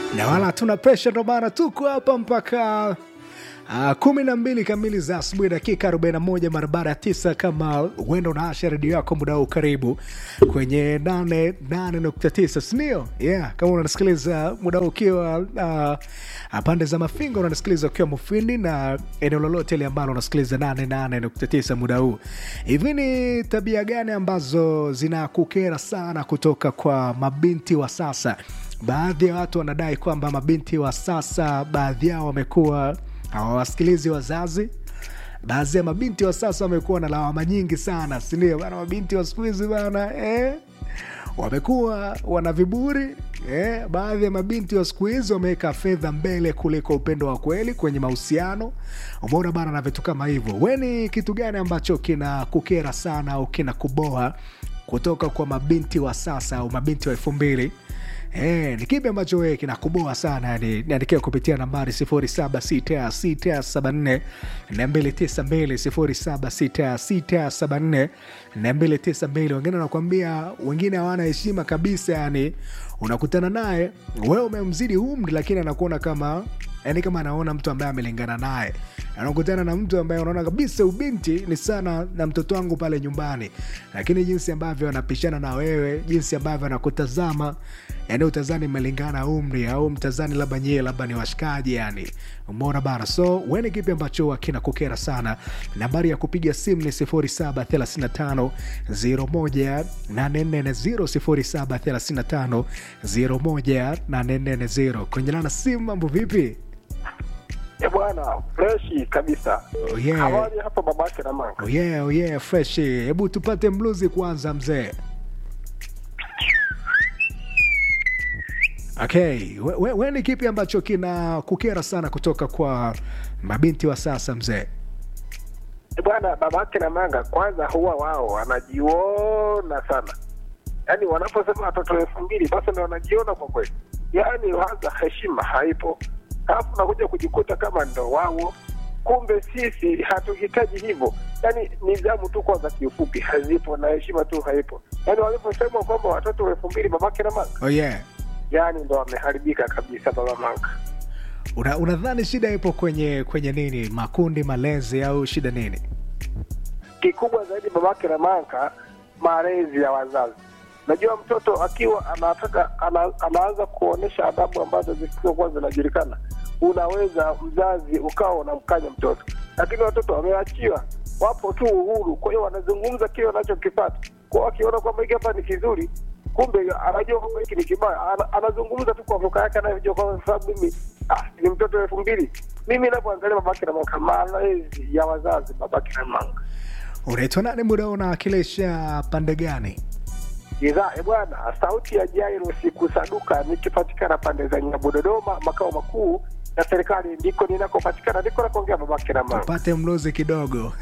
na wala hatuna presha, ndo maana tuko hapa mpaka Uh, kumi na mbili kamili za asubuhi dakika 41 mara baada ya tisa. Kama uenda unaasha redio yako muda huu, karibu kwenye 88.9 sindio? Yeah, kama unanisikiliza muda huu ukiwa uh, pande za Mafinga, unanisikiliza ukiwa Mufindi na eneo lolote ile ambalo unasikiliza 88.9 muda huu, hivi ni tabia gani ambazo zinakukera sana kutoka kwa mabinti wa sasa? Baadhi ya watu wanadai kwamba mabinti wa sasa, baadhi yao wamekuwa hawawasikilizi wazazi. Baadhi ya mabinti wa sasa wamekuwa na lawama nyingi sana, sindio bana? Mabinti wa siku hizi bana eh, wamekuwa wana viburi eh. Baadhi ya mabinti wa siku hizi wameweka fedha mbele kuliko upendo wa kweli kwenye mahusiano. Umeona bana, na vitu kama hivyo. We, ni kitu gani ambacho kina kukera sana au kina kuboa kutoka kwa mabinti wa sasa au mabinti wa elfu mbili? Eh, ni kipi ambacho wewe kinakuboa sana yani? Niandikia kupitia nambari 076674 292 076674 wengine wanakuambia, wengine hawana heshima kabisa yani. Unakutana naye wewe umemzidi umri, lakini anakuona kama yani kama anaona mtu ambaye amelingana naye. Anakutana na mtu ambaye unaona kabisa ubinti ni sana na mtoto wangu pale nyumbani, lakini jinsi ambavyo anapishana na wewe, jinsi ambavyo anakutazama yani utazani mmelingana umri au mtazani labda nyie labda ni washikaji yani, umeona bana. So weni kipi ambacho akina kukera sana? Nambari ya kupiga simu ni 0735 01 0735 01 kwenye lana simu. Mambo vipi? Eh bwana, freshi kabisa. Oh yeah. Habari hapa babake na manga. Oh yeah, oh yeah, fresh. Hebu tupate mluzi kwanza mzee. Okay, we, we, we ni kipi ambacho kina kukera sana kutoka kwa mabinti wa sasa mzee? Eh bwana, babake na manga, kwanza huwa wao wanajiona sana, yaani wanaposema watoto elfu mbili basi ndo wanajiona kwa kweli, yaani waza heshima haipo, alafu nakuja kujikuta kama ndo wao. Kumbe sisi hatuhitaji hivyo, yaani nidhamu tu kwanza kiufupi hazipo na heshima tu haipo, yaani waliposema kwamba watoto elfu mbili babake na manga, Oh yeah. yaani ndo wameharibika kabisa baba manga. Una, unadhani shida ipo kwenye kwenye nini? Makundi, malezi au shida nini? kikubwa zaidi babake na manga, malezi ya wazazi. Najua mtoto akiwa anataka ana, anaanza kuonyesha adabu ambazo zisizokuwa zinajulikana, unaweza mzazi ukawa unamkanya mtoto, lakini watoto wameachiwa, wapo tu uhuru. Kwa hiyo wanazungumza kile wanachokipata, kwa akiona kwamba hiki hapa ni kizuri, kumbe anajua kwamba hiki ni kibaya, ana, anazungumza tu kwa lugha yake anayojua, kwa sababu mimi ah, ni mtoto elfu mbili. Mimi napoangalia babake na manga, malezi ya wazazi, babake na manga Unaitwa nani muda huu, unawakilisha pande gani? Idhaa e bwana, sauti ya Jairo sikusaduka, nikipatikana pande za Nyabu, Dodoma, makao makuu ya serikali, ndiko ninakopatikana, ndiko nakuongea babake na mama. Tupate mluzi kidogo.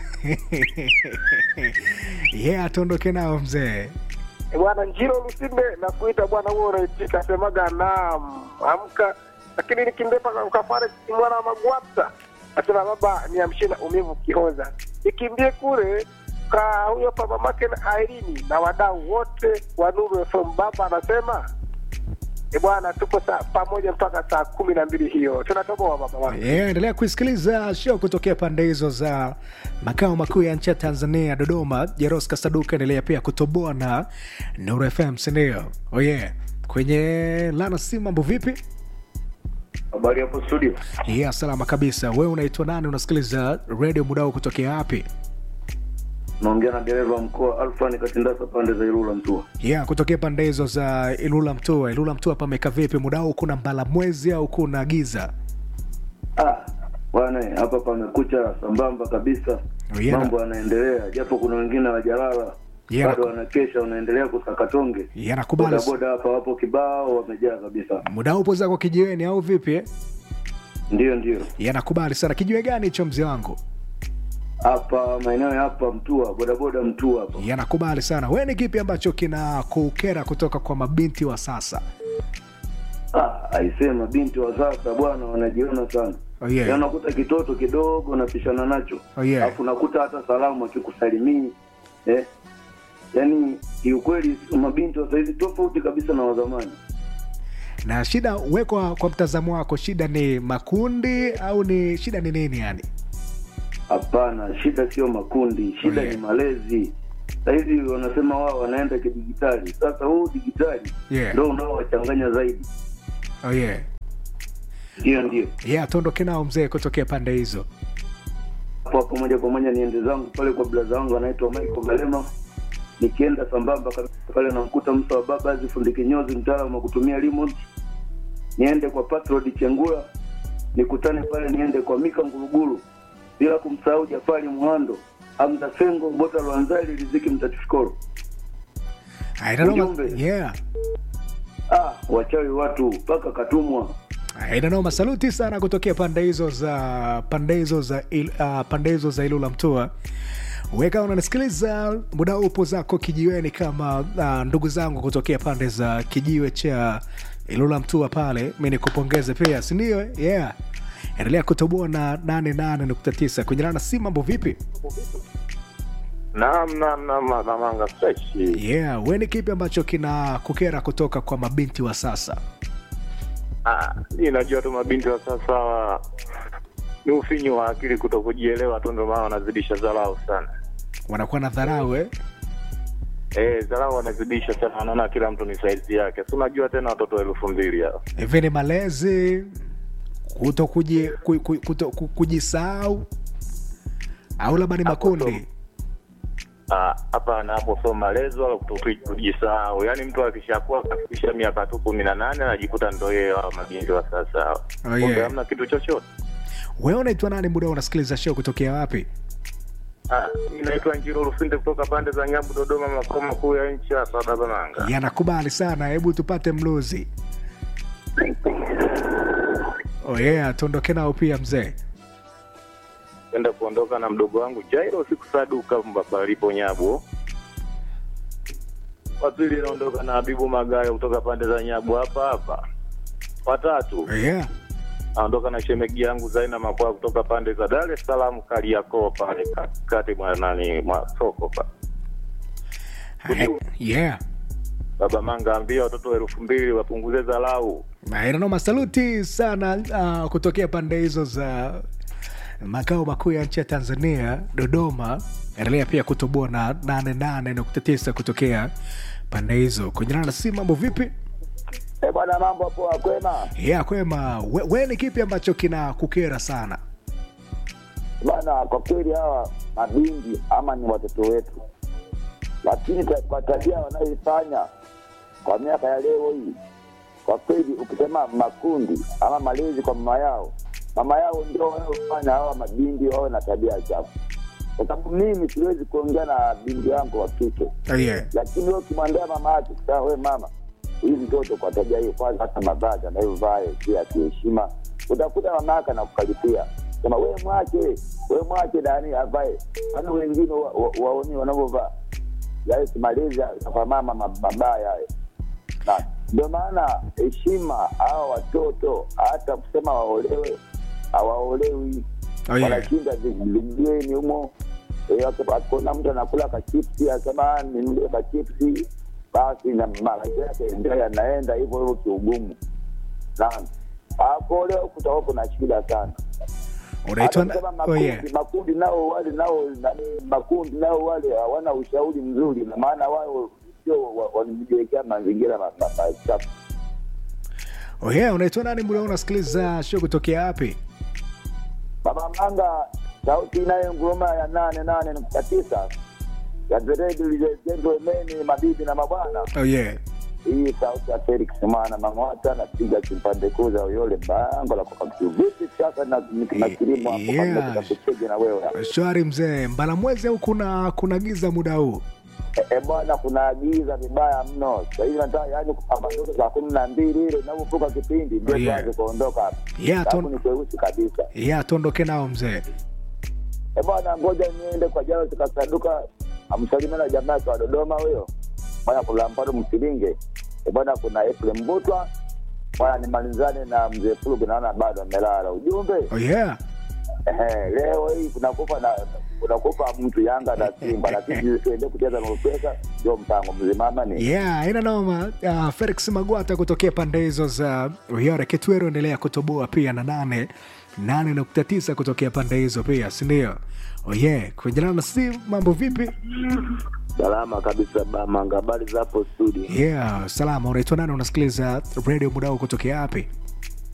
Yeah, atuondoke nao mzee. E bwana, Njiro Lusinde na kuita bwana, huo unaitika semaga naam, amka, lakini nikimbepa ukafare mwana wa Magwata asema baba, niamshie na umivu kihoza, ikimbie kule ka huyo hapa mamake na Airini na wadau wote wa Nuru FM. Baba anasema e bwana, tuko saa pamoja mpaka saa kumi na mbili hiyo, tunatoboa baba wangu. Yeah, endelea kuisikiliza show kutokea pande hizo za makao makuu ya nchi ya Tanzania, Dodoma. Jeros Kasaduka endelea pia kutoboa na Nuru FM, sindio? Oh yeah. Kwenye lana simu, mambo vipi? Habari hapo studio. Yeah, salama kabisa. Wewe unaitwa nani? Unasikiliza radio mudao kutokea wapi? Naongea na dereva mkoa Alfani Katindasa pande za Ilula Mtua. Yeah, kutokea pande hizo za Ilula Mtua. Ilula Mtua pameka vipi mudao? Kuna mbala mwezi au kuna giza? Ah, bwana hapa pamekucha sambamba kabisa. Oh, yeah. Mambo yanaendelea japo kuna wengine hawajalala. Yeah. Bado wanakesha wanaendelea kusakatonge. Yeah, nakubali. Boda boda hapa wapo kibao wamejaa kabisa. Muda upo zako kijiweni au vipi? eh? Ndio ndio. Yeah, nakubali sana. Kijiwe gani hicho mzee wangu? Hapa maeneo ya hapa Mtua, boda boda Mtua hapa. yanakubali sana. Wewe ni kipi ambacho kina kukera kutoka kwa mabinti wa sasa? Ah, aisema binti wa sasa bwana wanajiona sana. Oh, yeah. Yaani unakuta kitoto kidogo unapishana nacho. Oh, yeah. Alafu unakuta hata salamu akikusalimii. Eh? Yaani kiukweli mabinti wa saizi tofauti kabisa na wa zamani. na shida wekwa kwa mtazamo wako shida ni makundi au ni shida ni nini yani Hapana, shida sio makundi, shida Yeah. ni malezi. Sahizi wanasema wao wanaenda kidigitali. Sasa huu digitali Yeah. ndo unaowachanganya zaidi. oh, yeah. Ndio, ndio yeah, tuondoke nao mzee kutokea pande hizo hapo hapo, moja kwa moja niende zangu pale kwa blaza wangu anaitwa Michael Galema. Nikienda sambamba kabisa pale namkuta Musa wa baba azi fundi kinyozi, mtaalamu wa kutumia remote. Niende kwa Patrod Chengula, nikutane pale, niende kwa Mika Nguruguru, bila kumsahau Jafari Muhando, Hamza Sengo, Bota Lwanzali, Riziki Mtatifikoro. Haina noma- Ujumbe. yeah. Ah, wachawi watu mpaka katumwa. Haina noma saluti sana kutokea pande hizo za pande hizo za il, uh, pande hizo za Ilula Mtua. Weka unanisikiliza muda upo zako kijiweni kama uh, ndugu zangu kutokea pande za kijiwe cha Ilula Mtua pale, mi nikupongeze pia, si ndio? Yeah, endelea kutoboa na 88.9 kwenye na si mambo vipi? Naam, naam, naam, namanga freshi. Yeah, we ni kipi ambacho kina kukera kutoka kwa mabinti wa sasa? Ah, hii najua tu mabinti wa sasa wa- ni ufinyu wa akili kuto kujielewa tu, ndio maana wanazidisha dharau sana. Wanakuwa na dharau eh? Eh, dharau wanazidisha sana, wanaona kila mtu ni saizi yake. Si unajua tena watoto elfu mbili hao. hivi ni malezi kuto kuji, ku, ku, kuto, ku, kujisahau au labda ni Hapo makundi Ah, hapana, hapo sio malezi wala kuto kujisahau. Yaani mtu akishakuwa kafikisha miaka tu kumi na nane anajikuta ndo yeye hao mabinti wa sasa hao. Oh, Kumbe yeah. hamna kitu chochote. wewe unaitwa nani muda unasikiliza show kutokea wapi Ah, inaitwa Njiro Lusinde kutoka pande za Nyabu, Dodoma, makao makuu ya nchi hapa Dabananga. yanakubali sana hebu tupate mluzi oh yeah tuondoke nao pia mzee kwenda kuondoka na mdogo wangu Jairo siku saduka palipo Nyabu. Wa pili naondoka na Habibu Magaya kutoka pande za Nyabu hapa hapa. Watatu oh yeah naondoka na shemegi yangu Zaina Makwaa kutoka pande za Dar es Salaam Kariakoo pale katikati mwa nani mwa soko pa. Hai- yeah Baba Manga ambia watoto elfu mbili wapunguze dharau. nanoma saluti sana uh, kutokea pande hizo za makao makuu ya nchi ya tanzania dodoma endelea pia kutoboa na 88.9 kutokea pande hizo kunyana na si mambo vipi Eh, bwana mambo poa kwema ya kwema we, we ni kipi ambacho kina kukera sana bwana kwa kweli hawa mabingi ama ni watoto wetu lakini ta- kwa tabia wanayoifanya kwa miaka ya leo hii kwa kweli ukisema makundi ama malezi kwa mama yao mama yao ndio wanaofanya hawa mabingi wawe na tabia chafu kwa sababu mimi siwezi kuongea na bingi wangu wa kike oh, yeah. lakini wewe ukimwambia mama yake sasa we mama huyu mtoto kwa tabia hiyo kwanza hata mavazi anayovaa si ya kiheshima utakuta mama yake anakukaripia sema we mwache we mwache nani avae ana wengine wa- wa- waoni wanavyovaa yaani si malezi ya- kwa mama ma- mabaya hayo na ndio maana heshima hawa watoto hata kusema waolewe hawaolewi Oh, yeah. wanashinda vijijini humo Eh, waki- akiona mtu anakula kachipsi asema ninulie kachipsi basi na maisha yake ndio yanaenda hivyo hivyo kiugumu naam hapo leo kutakuwa kuna shida sana unaitwa Hata kusema oh, makundi, yeah. makundi nao wale nao nani, makundi nao wale hawana ushauri mzuri na maana wao sio wa- wanajiwekea mazingira ma- ma- machafu oh, yeah. unaitwa nani muda unasikiliza show kutokea wapi Baba Manga, sauti inayonguruma ya nane nane nukta tisa ya The Red Gentlemen, mabibi na mabwana. oh, yeah. Hii sauti ya Felix Mwana Mang'ota napiga kipande kuu za Uyole bango la kokamtu. Vipi sasa na na kilimo hapo Yeah. kabla tutakuchege na wewe hapo. shwari mzee mbalamwezi au kuna kuna giza muda huu Eh, eh, bwana kuna giza vibaya mno. Sasa hivi nataka yani kupambazuka saa kumi na mbili ile inavyovuka kipindi ndio Oh, yeah. tuanze kuondoka hapa. Yeah, Sababu ton- ni kweusi kabisa. yeah, tuondoke nao mzee Eh, bwana ngoja niende kwa jao zikasaduka amsalimia na jamaa yake wa Dodoma huyo bwana kuna Mpado Msilinge eh, bwana kuna Efrem Mbutwa bwana nimalizane na mzee Fulugu naona bado amelala ujumbe oh, yeah. Ehe, leo hii kunakupa na kunakupa mtu Yanga na Simba, lakini tuende kucheza na pesa, ndio mpango mzima ama ni yeah ina noma uh, felix magwata kutokea pande hizo za uyore kitwero endelea kutoboa pia na nane nane nukta tisa kutokea pande hizo pia sindio oye yeah. kuendelana na si mambo vipi Salama kabisa Bamanga, habari za hapo studio? yeah salama unaitwa nani unasikiliza radio mudao kutokea wapi